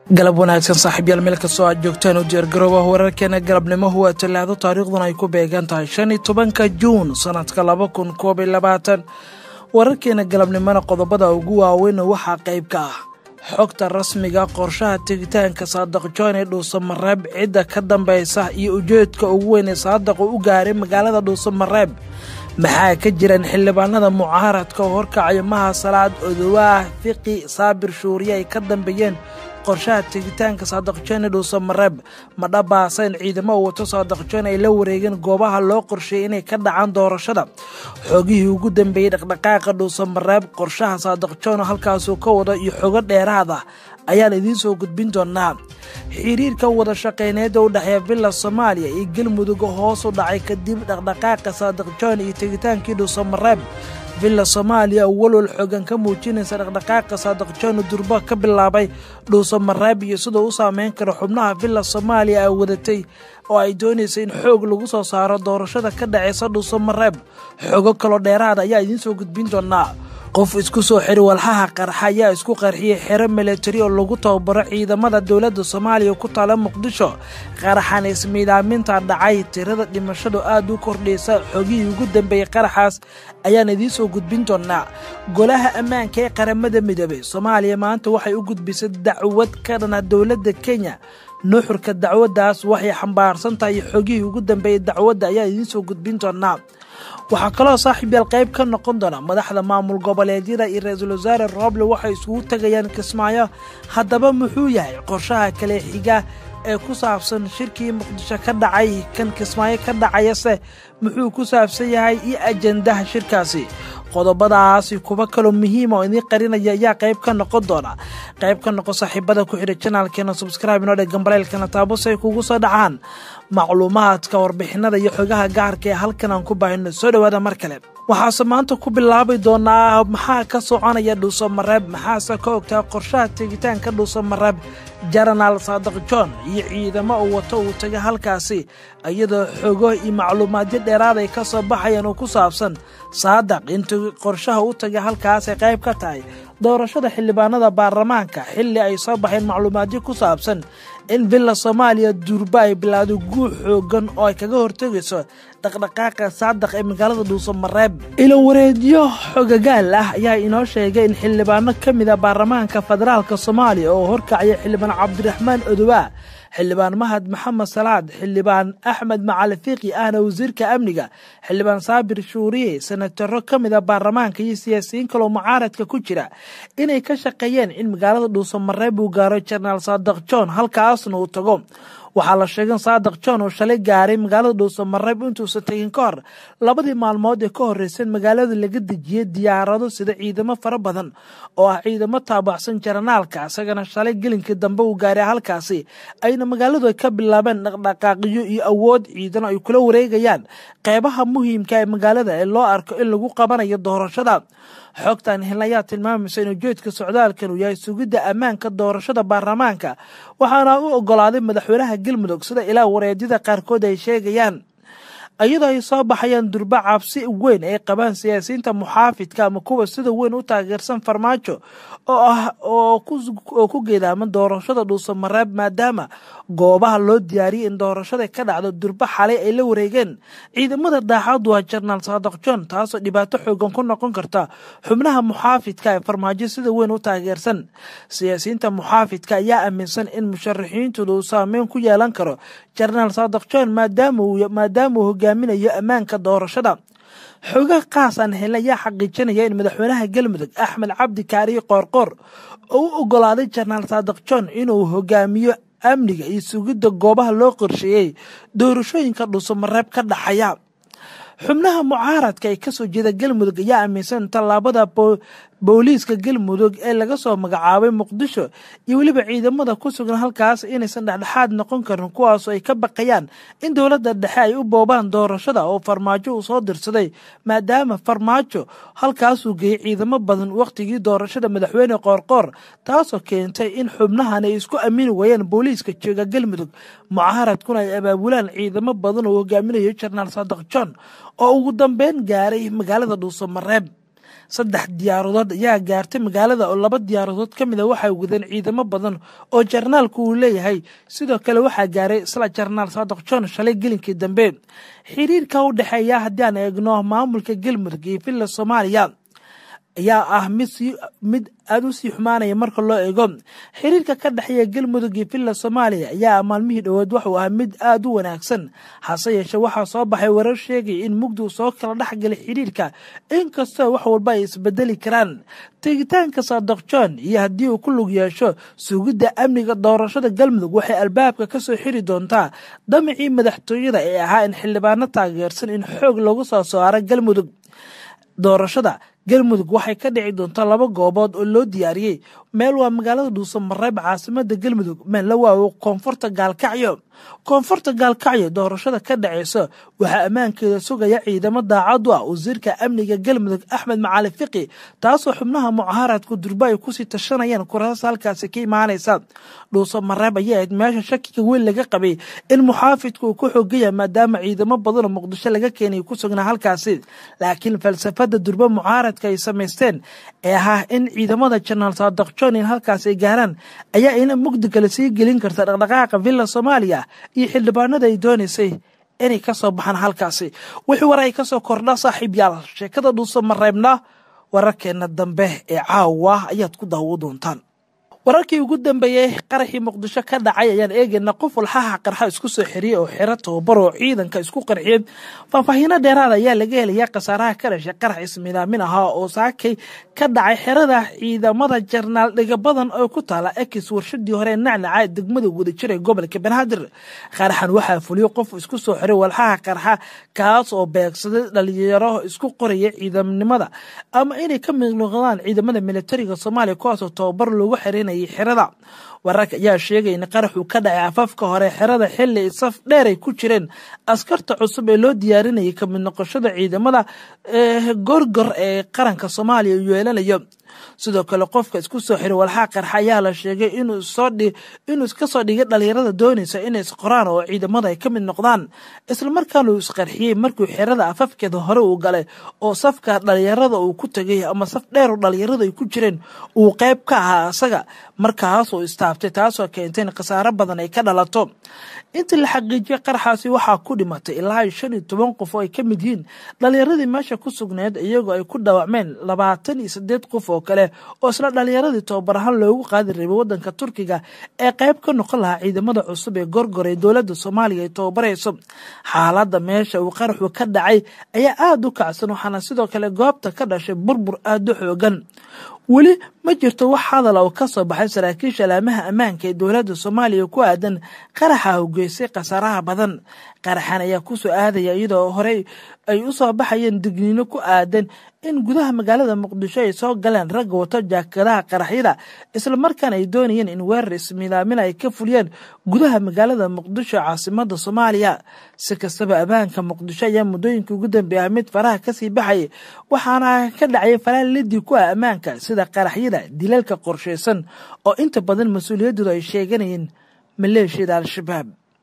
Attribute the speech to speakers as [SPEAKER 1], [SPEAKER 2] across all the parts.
[SPEAKER 1] galab wanaagsan saaxiibyaal meel kastoo aad joogtaan u diyaargarooba wararkeena galabnimahu waa tallaado taariikhduna ay ku beegan tahay shan iyo tobanka juun sanadka laba kun koob iyo labaatan wararkeena galabnimona qodobada ugu waaweyn waxaa qayb ka ah xogta rasmiga qorshaha tegitaanka saadaq john ee dhuusamareeb cidda ka dambaysa iyo ujeedka ugu weyn ee saadaqu u gaaray magaalada dhuusamareeb maxaa ka jiraan xildhibaanada mucaaradka oo horkacaya maha salaad odowaah fiqi saabir shuuriye ay ka dambeeyeen qorshaha tegitaanka saadaqjoon ee dhuusamareeb ma dhabaaseen ciidamo u wato saadaqjoon ay la wareegeen goobaha loo qorsheeyay inay ka dhacaan doorashada xogihii ugu dambeeyey dhaqdhaqaaqa dhuusamareeb qorshaha saadaqjoon halkaasuu ka wado iyo xogo dheeraad ah ayaan idiin soo gudbin doonaa xiriirka wada shaqeyneeda u dhexeeya villa soomaaliya iyo galmudug hoos u dhacay kadib dhaqdhaqaaqa saadaqjoon iyo tegitaankii dhuusamareeb villa soomaaliya oo walwal xoogan ka muujinaysa dhaqdhaqaaqa saadaq john durba ka bilaabay dhuusamareeb iyo siduu u saameyn karo xubnaha villa soomaaliya ay wadatay oo ay doonaysa in xoog lagu soo saaro doorashada ka dhaceysa dhuusamareeb xogo kaloo dheeraada ayaa idiin soo gudbin doonaa qof isku soo xiri walxaha qarxa ayaa isku qarxiyey xero milatari oo lagu tababaro ciidamada dowladda soomaaliya ku taala muqdisho qaraxan ismiidaaminta dhacay tirada dhimashadu aada u kordhaysa xogihii ugu dambeeyey qaraxaas ayaan idiin soo gudbin doonaa golaha ammaanka ee qaramada midoobey soomaaliya maanta waxay u gudbisay dacwad ka dhana dowladda kenya nuxurka dacwaddaas waxay xambaarsan tahay xogihii ugu dambeeyey dacwadda ayaa idiin soo gudbin doonaa waxaa kaloo saaxiibyaal qayb ka noqon doona madaxda maamul goboleedyada iyo ra-iisul wasaare roble waxay isugu tegayaan kismaayo haddaba muxuu yahay qorshaha kale xiga ee ku saabsan shirkii muqdisho ka dhacay kan kismaayo ka dhacayase muxuu ku saabsan yahay iyo ajandaha shirkaasi qodobadaasi kuwa kaloo muhiima oo idiin qarinaya ayaa qayb ka noqon doona qayb ka noqon saaxiibada ku xidha janaalkeena subscribe inoo dhe gambaleelkana taabo si ay kugu soo dhacaan macluumaadka warbixinada iyo xogaha gaarka ee halkan aan ku baahino soo dhowaada mar kale waxaase maanta ku bilaabi doonaa maxaa ka soconaya dhuusamareeb maxaase ka ogtaa qorshaha tegitaanka dhuusamareeb jenaraal saadaq john iyo ciidamo uu wato uu taga halkaasi iyadoo xogo iyo macluumaadyo dheeraad ay ka soo baxayaan oo ku saabsan saadaq intuu qorshaha u taga halkaasay qayb ka tahay doorashada xildhibaanada baarlamaanka xilli ay soo baxeen macluumaadyo ku saabsan in villa soomaaliya durba ay bilaawday guux xoogan oo ay kaga hortegayso dhaqdhaqaaqa saadaq ee magaalada dhuusamareeb ilo wareedyo xogagaal ah ayaa inoo sheegay in xildhibaano ka mid a baarlamaanka federaalk soomaaliya oo horkacaya xildhibaan cabdiraxmaan odowaa xildhibaan mahad maxamed salaad xildhibaan axmed macali fiiqi ahna wasiirka amniga xildhibaan saabir shuuriye senataro ka mid a baarlamaanka iyo siyaasiyiin kaloo mucaaradka ku jira inay ka shaqeeyeen in magaalada dhuusamareeb uu gaaro jenaraal saadaq john halkaasna uu tago waxaa la sheegay saadaq john oo shalay gaaray magaalada dhuusamareeb intuusan tegin ka hor labadii maalmood ee ka horreyseen magaalada laga dejiyey diyaarado sida ciidamo fara badan oo ah ciidamo taabacsan jaranaalka isagana shalay gelinkii dambe uu gaaray halkaasi ayna magaaladu ay ka bilaabeen dhaqdhaqaaqiyo iyo awood ciidan ay kula wareegayaan qeybaha muhiimka ee magaalada ee loo arko in lagu qabanayo doorashada xogtan hel ayaa tilmaamaysa in ujeedka socdaalkan uu yahay sugidda ammaanka doorashada baarlamaanka waxaana u ogolaaday madaxweynaha galmudug sida ilaa wareedyada qaarkood ay sheegayaan iyadoo ay soo baxayaan durba cabsi weyn ay qabaan siyaasiyiinta muxaafidka ama kuwa sida weyn u taageersan farmaajo oo ah oo ku geedaaman doorashada dhuusamareeb maadaama goobaha loo diyaariyay in doorashada ka dhacdo durba xalay ay la wareegeen ciidamada daacadu waa jenaraal saadaq john taasoo dhibaato xoogan ku noqon karta xubnaha muxaafidka ee farmaajo sida weyn u taageersan siyaasiyiinta muxaafidka ayaa aaminsan in musharaxiintooda uu saameyn ku yeelan karo jenaraal saadaq john maadaama uu hogaaminayo ammaanka doorashada xoga qaas aan helna ayaa xaqiijinaya in madaxweynaha galmudug axmed cabdi kaariyo qoorqoor oo u ogolaaday jenaraal saadaq john inuu hogaamiyo amniga iyo sugidda goobaha loo qorsheeyey doorashooyinka dhuusamareeb ka dhaxaya xubnaha mucaaradka ee kasoo jeeda galmudug ayaa aaminsan tallaabada booliiska galmudug ee laga soo magacaabay muqdisho iyo weliba ciidamada ku sugan halkaas inaysan dhexdhexaad noqon karin kuwaasoo ay ka baqayaan in dowladda dhexe ay u boobaan doorashada oo farmaajo uu soo dirsaday maadaama farmaajo halkaasuu geeyey ciidamo badan wakhtigii doorashada madaxweyne qoorqoor taasoo keentay in xubnahan ay isku aamini waayeen booliiska jooga galmudug mucaaradkuna ay abaabulaan ciidamo badan oo hogaaminayo jenaraal saadaq john oo ugu dambeyn gaaray magaalada dhuusamareeb saddex diyaaradood ayaa gaartay magaalada oo laba diyaaradood ka mid a waxay wadeen ciidamo badan oo jarnaalku uu leeyahay sidoo kale waxaa gaaray isla jarnaal saadaq john shalay gelinkii dambe xiriirka u dhexeeya haddii aan eegno maamulka galmudug iyo villa soomaaliya ayaa ah mid mid aada u sii xumaanaya marka loo eego xiriirka ka dhexeeya galmudug iyo villa soomaaliya ayaa maalmihii dhoweed wuxuu ahaa mid aada u wanaagsan hase yeeshee waxaa soo baxay warar sheegaya in mugdi uu soo kala dhexgalay xiriirka inkastoo wax walba ay isbedeli karaan tegitaanka saadaq john iyo haddii uu ku lug yeesho sugidda amniga doorashada galmudug waxay albaabka kasoo xiri doontaa damicii madaxtooyada ee ahaa in xildhibaano taageersan in xoog lagu soo saaro galmudug doorashada galmudug waxay ka dhici doontaa laba goobood oo loo diyaariyey meel waa magaalada dhuuso mareeb caasimada galmudug meella waa koonfurta gaalkacyo koonfurta gaalkacyo doorashada ka dhaceysa waxaa ammaankeeda sugaya ciidamo daacad u ah wasiirka amniga galmudug axmed macali fiqi taasoo xubnaha mucaaradku durba ay kusii tashanayaan kuraas halkaasi ka imaanaysa dhuuso mareeb ayaa ahayd meesha shakiga weyn laga qabay in muxaafidka uu ku xogaya maadaama ciidamo badanoo muqdisho laga keenay ku sugnaa halkaasi laakiin falsafada durba mucaarad ay samaysteen ee ahaa in ciidamada janaal saadaq john in halkaas ay gaaraan ayaa ina mugdi kale sii gelin karta dhaqdhaqaaqa villa soomaaliya iyo xildhibaanada ay doonaysay inay ka soo baxaan halkaasi wixii war ay ka soo kordha saaxiib yaal sheekada dhuuso mareebna wararkeenna dambe ee caawa ayaad ku daawo doontaan wararkii ugu dambeeyey qaraxii muqdisho ka dhacay ayaan eegayna qof walxaha qarxa isku soo xiriyey oo xero tababar oo ciidanka isku qarxiyey faahfaahiino dheeraada ayaa laga helaya khasaaraha ka dhashay qarax ismidaamin ahaa oo saakay ka dhacay xerada ciidamada jarnaal dhiga badan oo ku taala ekis warshadii hore nacnaca ee degmada wadajir ee gobolka banaadir qaraxan waxaa fuliyey qof isku soo xiray walxaha qarxa kaas oo beegsaday dhalinyaro isku qoraya ciidanimada ama inay ka mid noqdaan ciidamada militariga soomaaliya kuwaasoo tababar loogu xirinaya xerada wararka ayaa sheegay in qaraxuu ka dhacay afafka hore xerada xili saf dheer ay ku jireen askarta cusub ee loo diyaarinayay kamid noqoshada ciidamada gorgor ee qaranka soomaaliya uu yeelanayo sidoo kale qofka isku soo xiray walxaa qarxa ayaa la sheegay inuu kasoo dhigay dhalinyarada doonaysa inay isqoraan oo ciidamada ay ka mid noqdaan islamarkaana uu isqarxiyey markuu xerada afafkeeda hore uu galay oo safka dhalinyarada uu ku tegay ama saf dheer oo dhalinyarada ay ku jireen uu qeyb ka ahaa isaga markaasuu istaabtay taasoo keentay in khasaaro badan ay ka dhalato intii la xaqiijiyay qaraxaasi waxaa ku dhimatay ilaa shan iyo toban qof oo ay ka mid yihiin dhalinyaradii meesha ku sugneed iyagoo ay ku dhaawacmeen labaatan iyo sideed qof oo kale oo isla dhalinyaradii tababar ahaan loogu qaadi rabay wadanka turkiga ee qeyb ka noqon lahaa ciidamada cusub ee gorgor ee dowladda soomaaliya ay tababarayso xaaladda meesha uu qaraxu ka dhacay ayaa aada u kacsan waxaana sidoo kale goobta ka dhashay burbur aada u xoogan weli ma jirto wax hadala oo ka soo baxay saraakiisha alaamaha ammaanka ee dowladda soomaaliya ku aadan qaraxa hogeysay khasaaraha badan qaraxan ayaa kusoo aadaya iyadoo horey ay u soo baxayeen digniino ku aadan in gudaha magaalada muqdisho ay soo galeen ragga wato jaakadaha qaraxyada islamarkaana ay doonayeen in weerar ismidaamina ay ka fuliyeen gudaha magaalada muqdisho caasimada soomaaliya si kastaba ammaanka muqdisho ayaa muddooyinka ugu dambeeya mid faraha kasii baxayay waxaana ka dhacay falaal lidii ku ah ammaanka sida qaraxyada dilalka qorshaysan oo inta badan mas-uuliyadoodu ay sheeganayeen maleeshiyada al-shabaab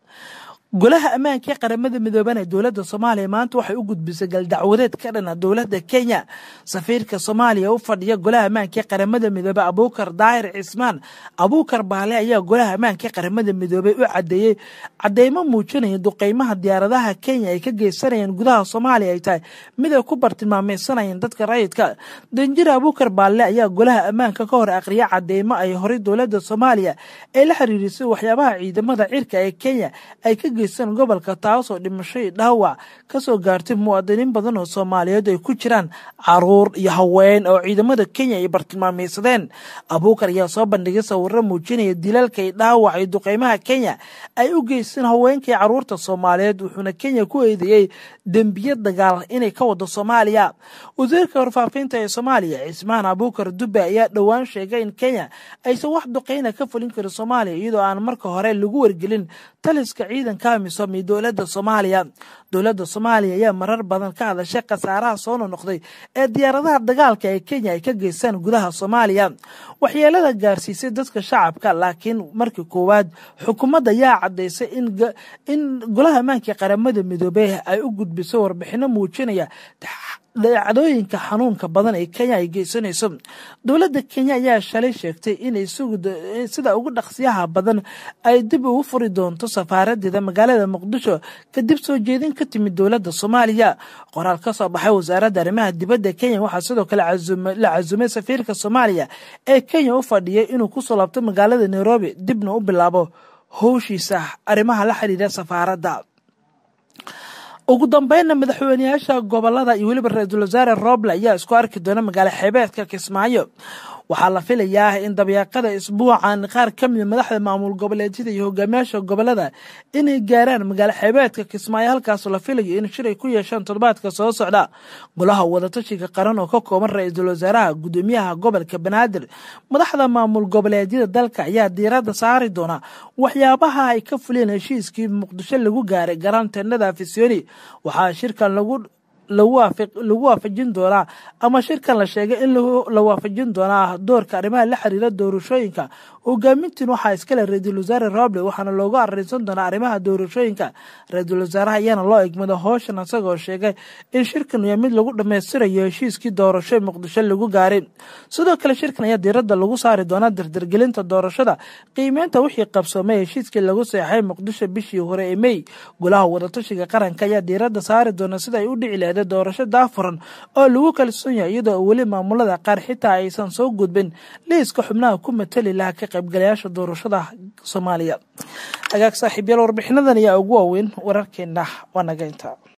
[SPEAKER 1] golaha ammaanka ee qaramada midooban ee dowladda soomaaliya maanta waxay u gudbisay galdacwadeed ka dhana dowladda kenya safiirka soomaaliya u fadhiya golaha ammaanka ee qaramada midoobe abuukar daahir cismaan abuukar baale ayaa golaha ammaanka ee qaramada midoobey u cadeeyey cadeymo muujinaya duqeymaha diyaaradaha kenya ay ka geysanayeen gudaha soomaaliya ay tahay mid ay ku bartilmaameysanayeen dadka rayidka danjir abuukar baale ayaa golaha ammaanka ka hor aqriya cadeymo ay horay dowladda soomaaliya ee la xiriirisay waxyaabaha ciidamada cirka ee kenya ay ka gobolka taasoo dhimashay dhaawac kasoo gaartay muwaadiniin badan oo soomaaliyeed ay ku jiraan caruur iyo haween oo ciidamada kenya ay bartilmaameysadeen abuukar ayaa soo bandhigay sawiro muujinaya dilalkay dhaawac iyo duqeymaha kenya ay u geysteen haweenkai caruurta soomaaliyeed wuxuuna kenya ku eedeeyey dembiye dagaal inay ka wado soomaaliya wasiirka warfaafinta ee soomaaliya cismaan abuukar dube ayaa dhowaan sheegay in kenya aysan wax duqeyna ka fulin karin soomaaliya iyadoo aan marka hore lagu wargelin taliska ciidanka misom iyo dowladda soomaaliya dowladda soomaaliya ayaa marar badan ka hadashay khasaaraha soo nonoqday ee diyaaradaha dagaalka ee kenya ay ka geystaan gudaha soomaaliya waxyeelada gaarsiisay dadka shacabka laakiin markii koowaad xukuumadda ayaa cadaysay in golaha ammaanka qaramada midoobey ay u gudbiso warbixino muujinaya dhacdooyinka xanuunka badan ee kenya ay geysanayso dowladda kenya ayaa shalay sheegtay inay sida ugu dhaqsiyaha badan ay dib ugu furi doonto safaaradeeda magaalada muqdisho kadib soo jeedin ka timid dowladda soomaaliya qoraal ka soo baxay wasaaradda arrimaha dibadda kenya waxaa sidoo kale la casumay safiirka soomaaliya ee kenya u fadhiyay inuu kusoo laabto magaalada nairobi dibna u bilaabo howshiisa arrimaha la xidhiidha safaaradda ugu dambeynna madaxweyneyaasha gobolada iyo weliba ra-iisul wasaare roble ayaa isku arki doona magaalo xeebeedka kismaayo waxaa la filayaa in dabeeqada isbuucan qaar ka mida madaxda maamul goboleedyada iyo hogaamiyaasha gobolada inay gaaraan magaalo xeebeedka kismaayo halkaasoo la filayo in shir ay ku yeeshaan toddobaadka soo socda golaha wadatashiga qaran oo ka kooban ra-iisul wasaaraha gudoomiyaha gobolka banaadir madaxda maamul goboleedyada dalka ayaa diiradda saari doona waxyaabaha ay ka fuleen heshiiskii muqdisho lagu gaaray garanteennada afisyooni waxaa shirkan lagu lagu waafajin doonaa ama shirkan la sheegay in la waafajin doonaa doorka arrimaha la xiriira doorashooyinka hogaamintiin waxaa iskale ra-iisul wasaare roble waxaana loogu arrinsan doonaa arrimaha doorashooyinka ra-iisul wasaaraha ayaana loo egmada howshan isagoo sheegay in shirkan yaa mid lagu dhammaystirayo heshiiskii doorasho ee muqdisho lagu gaaray sidoo kale shirkan ayaa diiradda lagu saari doonaa dardargelinta doorashada qiimeynta wixii qabsoomay heshiiskii lagu seexay muqdisho bishii hore ee mey golaha wadatashiga qaranka ayaa diiradda saari doona sida ay u dhici lahayd doorasho daafuran oo lagu kalsoon yahay iyadoo weli maamulada qaar xitaa aysan soo gudbin liiska xubnaha ku matali laha ka qaybgalayaasha doorashada soomaaliya hagaag saaxiibyaal warbixinadan ayaa ugu waaweyn wararkeena waa naga intaa